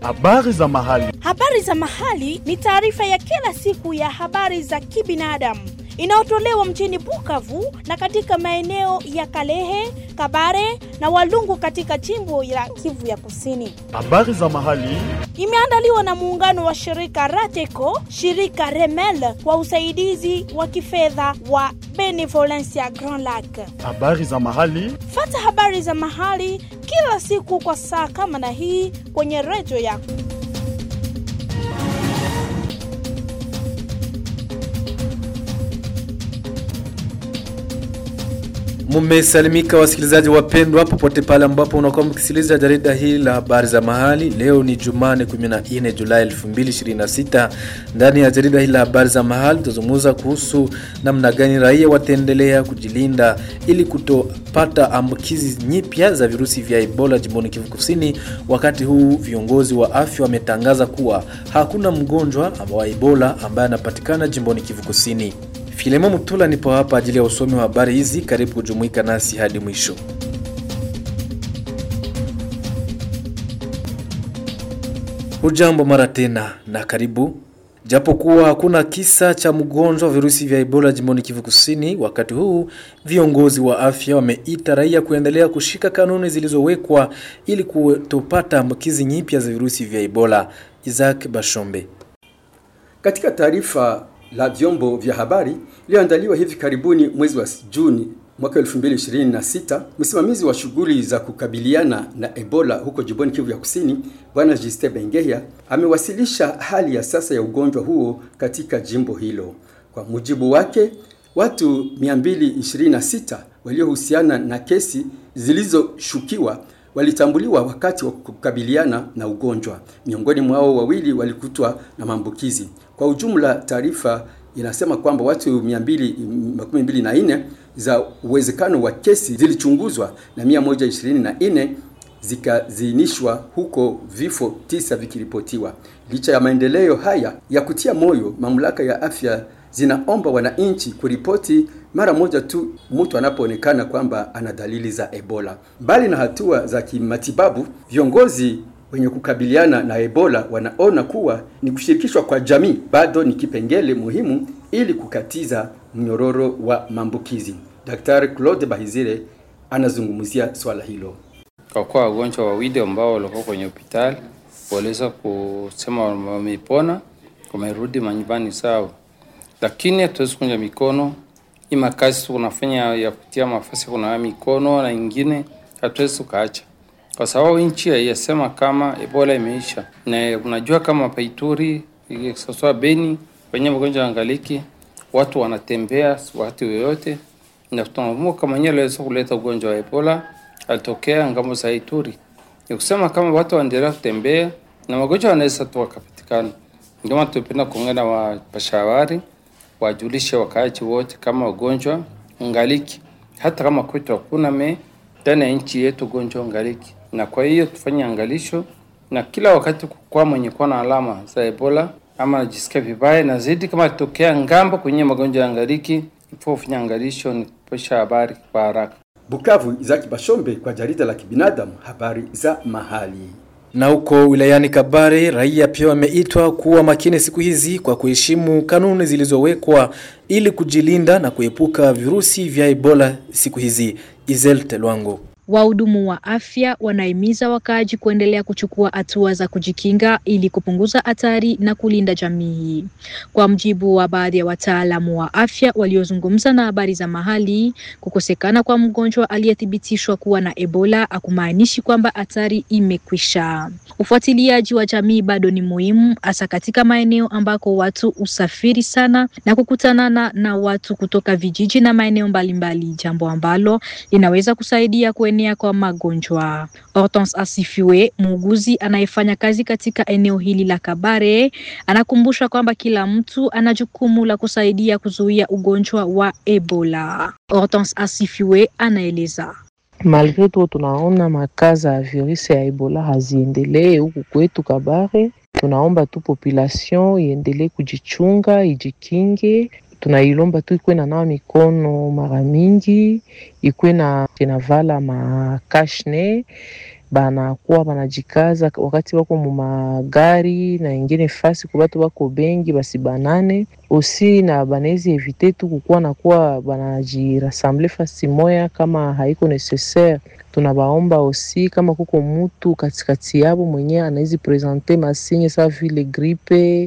Habari za mahali. Habari za mahali ni taarifa ya kila siku ya habari za kibinadamu inayotolewa mjini Bukavu na katika maeneo ya Kalehe, Kabare na Walungu katika jimbo la Kivu ya Kusini. Habari za mahali. Imeandaliwa na muungano wa shirika Rateco, shirika Remel kwa usaidizi wa kifedha wa Benevolencia Grand Lac. Habari za mahali. Fata habari za mahali kila siku kwa saa kama na hii kwenye redio yako. Mumesalimika wasikilizaji wapendwa, popote pale ambapo unakuwa mkisikiliza jarida hili la habari za mahali. Leo ni Jumane 14 Julai 2026. Ndani ya jarida hili la habari za mahali tutazungumza kuhusu namna gani raia wataendelea kujilinda ili kutopata ambukizi nyipya za virusi vya Ebola jimboni Kivu Kusini, wakati huu viongozi wa afya wametangaza kuwa hakuna mgonjwa wa Ebola ambaye anapatikana jimboni Kivu Kusini. Filemo Mutula nipo hapa ajili ya usomi wa habari hizi. Karibu kujumuika nasi hadi mwisho. Hujambo mara tena na karibu. Japokuwa hakuna kisa cha mgonjwa wa virusi vya Ebola jimboni Kivu Kusini, wakati huu viongozi wa afya wameita raia kuendelea kushika kanuni zilizowekwa ili kutopata ambukizi nyipya za virusi vya Ebola. Isaac Bashombe. Katika taarifa la vyombo vya habari iliyoandaliwa hivi karibuni mwezi wa Juni mwaka 2026, msimamizi wa shughuli za kukabiliana na Ebola huko jimboni Kivu ya Kusini, Bwana Justin Bengeya amewasilisha hali ya sasa ya ugonjwa huo katika jimbo hilo. Kwa mujibu wake, watu 226 waliohusiana na kesi zilizoshukiwa walitambuliwa wakati wa kukabiliana na ugonjwa. Miongoni mwao wawili walikutwa na maambukizi. Kwa ujumla, taarifa inasema kwamba watu 224 za uwezekano wa kesi zilichunguzwa na 124 zikaziinishwa huko, vifo tisa vikiripotiwa. Licha ya maendeleo haya ya kutia moyo, mamlaka ya afya zinaomba wananchi kuripoti mara moja tu mtu anapoonekana kwamba ana dalili za Ebola. Mbali na hatua za kimatibabu, viongozi wenye kukabiliana na Ebola wanaona kuwa ni kushirikishwa kwa jamii bado ni kipengele muhimu ili kukatiza mnyororo wa maambukizi. Daktari Claude Bahizire anazungumzia swala hilo. Kwa kuwa wagonjwa wawili ambao walikuwa kwenye hospitali waliweza kusema wamepona, wamerudi manyumbani sawa, lakini hatuwezi kunja mikono hii makazi tunafanya ya kutia mafasi kunawa mikono na ingine hatuwezi tukaacha kwa sababu nchi haiyasema kama Ebola imeisha, na unajua kama Paituri sasa Beni kwenye magonjwa angaliki watu wanatembea wakati yoyote, na tunakumbuka kama yeye aliweza kuleta ugonjwa wa Ebola alitokea ngambo za Ituri. Ni kusema kama watu waendelea kutembea na magonjwa yanaweza tu wakapatikana. Ndio maana tupenda kuungana wa pashawari wajulishe wakaaji wote kama ugonjwa ngaliki, hata kama kwetu hakuna me ndani ya nchi yetu ugonjwa ngaliki, na kwa hiyo tufanye angalisho na kila wakati kwa mwenye kuwa na alama za Ebola ama najisikia vibaya na zaidi, kama tokea ngambo kwenye magonjwa ya ngaliki, ifo ufanya angalisho ni kupesha habari kwa haraka. Bukavu, Izaki Bashombe kwa jarida la kibinadamu, habari za mahali. Na huko wilayani Kabare, raia pia wameitwa kuwa makini siku hizi kwa kuheshimu kanuni zilizowekwa ili kujilinda na kuepuka virusi vya Ebola siku hizi. Izel Telwango. Wahudumu wa afya wanahimiza wakaaji kuendelea kuchukua hatua za kujikinga ili kupunguza hatari na kulinda jamii. Kwa mjibu wa baadhi ya wataalamu wa afya waliozungumza na habari za mahali, kukosekana kwa mgonjwa aliyethibitishwa kuwa na Ebola hakumaanishi kwamba hatari imekwisha. Ufuatiliaji wa jamii bado ni muhimu, hasa katika maeneo ambako watu usafiri sana na kukutanana na watu kutoka vijiji na maeneo mbalimbali, jambo ambalo linaweza kusaidia kuenea kwa magonjwa. Hortense Asifiwe, muuguzi anayefanya kazi katika eneo hili la Kabare, anakumbusha kwamba kila mtu ana jukumu la kusaidia kuzuia ugonjwa wa Ebola. Hortense Asifiwe anaeleza. Malgre tu tunaona makaza ya virusi ya Ebola haziendelee huku kwetu Kabare, tunaomba tu population iendelee kujichunga, ijikinge. Tunailomba tu ikuwe na nawa mikono mara mingi, ikuwe na inavala ma kashne banakuwa banajikaza wakati wako mumagari na ingine fasi kwa batu bako bengi basibanane osi na banawezi evite tu kukuwa nakuwa banajirassemble fasi moya kama haiko necessaire tunabaomba osi kama kuko mutu katikati yabo mwenye anawezi presente masinye sa vile gripe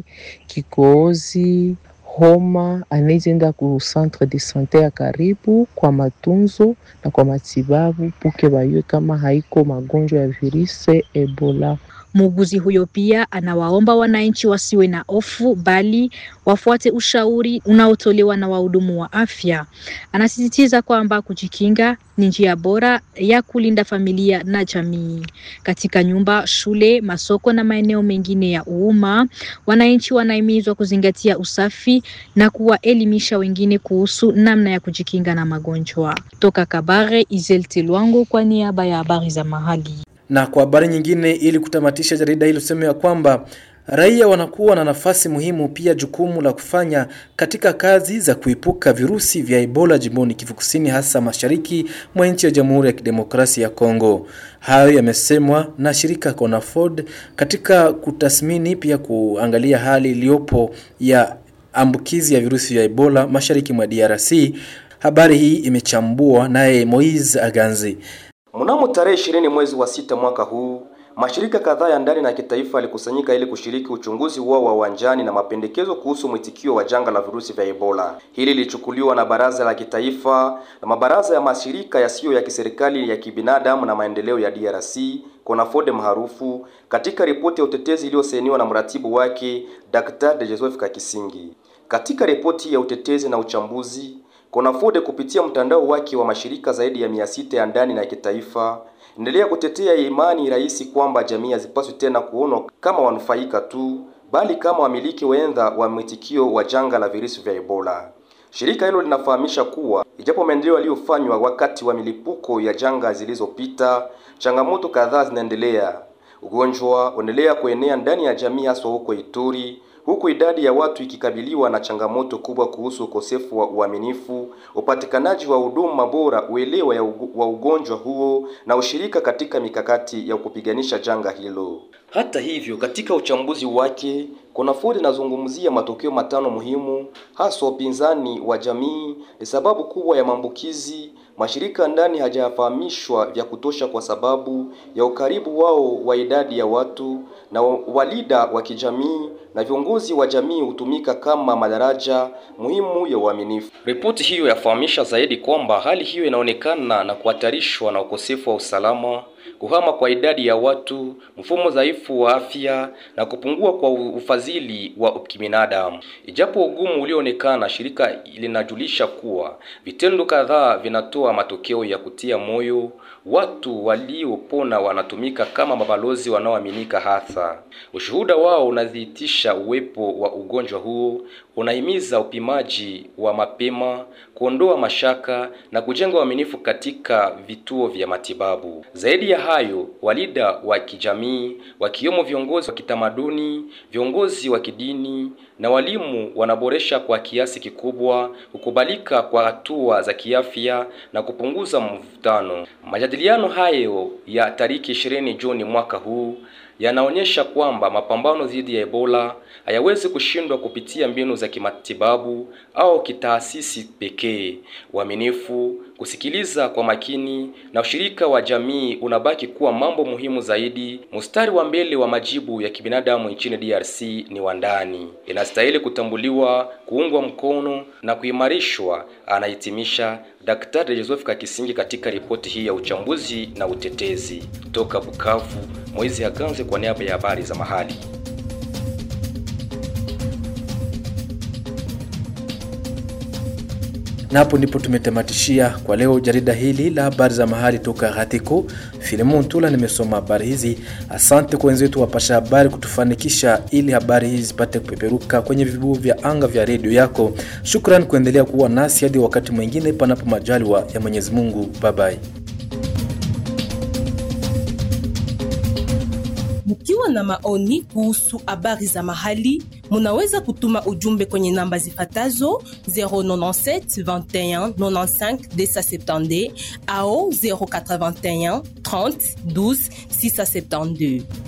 kikohozi homa anaweza enda ku centre de sante ya karibu kwa matunzo na kwa matibabu puke bayue kama haiko magonjwa ya virusi Ebola. Muuguzi huyo pia anawaomba wananchi wasiwe na hofu bali wafuate ushauri unaotolewa na wahudumu wa afya. Anasisitiza kwamba kujikinga ni njia bora ya kulinda familia na jamii. Katika nyumba, shule, masoko na maeneo mengine ya umma, wananchi wanahimizwa kuzingatia usafi na kuwaelimisha wengine kuhusu namna ya kujikinga na magonjwa. Toka Kabare, Izel Tilwango kwa niaba ya habari za mahali. Na kwa habari nyingine, ili kutamatisha jarida hilo, sema ya kwamba raia wanakuwa na nafasi muhimu pia jukumu la kufanya katika kazi za kuepuka virusi vya Ebola jimboni Kivu Kusini, hasa mashariki mwa nchi ya Jamhuri ya Kidemokrasia ya Kongo. Hayo yamesemwa na shirika Conafod katika kutathmini pia kuangalia hali iliyopo ya ambukizi ya virusi vya Ebola mashariki mwa DRC. Habari hii imechambua naye Moise Aganzi. Mnamo tarehe ishirini mwezi wa sita mwaka huu mashirika kadhaa ya ndani na kitaifa yalikusanyika ili kushiriki uchunguzi wao wa uwanjani na mapendekezo kuhusu mwitikio wa janga la virusi vya Ebola. Hili lilichukuliwa na baraza la kitaifa na mabaraza ya mashirika yasiyo ya kiserikali ya kibinadamu na maendeleo ya DRC Konafode maarufu katika ripoti ya utetezi iliyosainiwa na mratibu wake Dr. De Joseph Kakisingi. Katika ripoti ya utetezi na uchambuzi Konafode kupitia mtandao wake wa mashirika zaidi ya mia sita ya ndani na ya kitaifa endelea kutetea imani rahisi kwamba jamii hazipaswi tena kuonwa kama wanufaika tu, bali kama wamiliki wenza wa mwitikio wa janga la virusi vya Ebola. Shirika hilo linafahamisha kuwa ijapo maendeleo yaliyofanywa wakati wa milipuko ya janga zilizopita, changamoto kadhaa zinaendelea. Ugonjwa unaendelea kuenea ndani ya jamii, haswa huko Ituri, huku idadi ya watu ikikabiliwa na changamoto kubwa kuhusu ukosefu wa uaminifu, upatikanaji wa huduma bora, uelewa ya ugu, wa ugonjwa huo na ushirika katika mikakati ya kupiganisha janga hilo. Hata hivyo, katika uchambuzi wake Konafodi inazungumzia matokeo matano muhimu, hasa upinzani wa jamii ni sababu kubwa ya maambukizi. Mashirika ndani hajafahamishwa vya kutosha kwa sababu ya ukaribu wao wa idadi ya watu na walida wa kijamii na viongozi wa jamii hutumika kama madaraja muhimu ya uaminifu. Ripoti hiyo yafahamisha zaidi kwamba hali hiyo inaonekana na kuhatarishwa na ukosefu wa usalama, kuhama kwa idadi ya watu, mfumo dhaifu wa afya na kupungua kwa ufadhili wa kibinadamu. Ijapo ugumu ulioonekana, shirika linajulisha kuwa vitendo kadhaa vinatoa matokeo ya kutia moyo. Watu waliopona wanatumika kama mabalozi wanaoaminika hasa. Ushuhuda wao unadhihirisha uwepo wa ugonjwa huo, unahimiza upimaji wa mapema, kuondoa mashaka na kujenga uaminifu katika vituo vya matibabu. Zaidi ya hayo, walida wa kijamii wakiwemo viongozi wa kitamaduni, viongozi wa kidini na walimu wanaboresha kwa kiasi kikubwa kukubalika kwa hatua za kiafya na kupunguza mvutano. Majadiliano hayo ya tariki 20 Juni mwaka huu yanaonyesha kwamba mapambano dhidi ya Ebola hayawezi kushindwa kupitia mbinu za kimatibabu au kitaasisi pekee. Uaminifu, kusikiliza kwa makini na ushirika wa jamii unabaki kuwa mambo muhimu zaidi. Mstari wa mbele wa majibu ya kibinadamu nchini DRC ni wa ndani, inastahili kutambuliwa, kuungwa mkono na kuimarishwa, anahitimisha Daktari Joseph Kakisingi katika ripoti hii ya uchambuzi na utetezi. Toka Bukavu, Moizi Aganze kwa niaba ya habari za mahali. Na hapo ndipo tumetamatishia kwa leo jarida hili la habari za mahali toka Gatiko. Filemon Tula nimesoma habari hizi. Asante kwa wenzetu wapasha habari kutufanikisha ili habari hizi zipate kupeperuka kwenye vibubu vya anga vya redio yako. Shukran kuendelea kuwa nasi hadi wakati mwingine, panapo majaliwa ya Mwenyezi Mungu. Bye bye. Mkiwa na maoni kuhusu habari za mahali, munaweza kutuma ujumbe kwenye namba zifatazo 097 21 95 270 au 081 30 12 672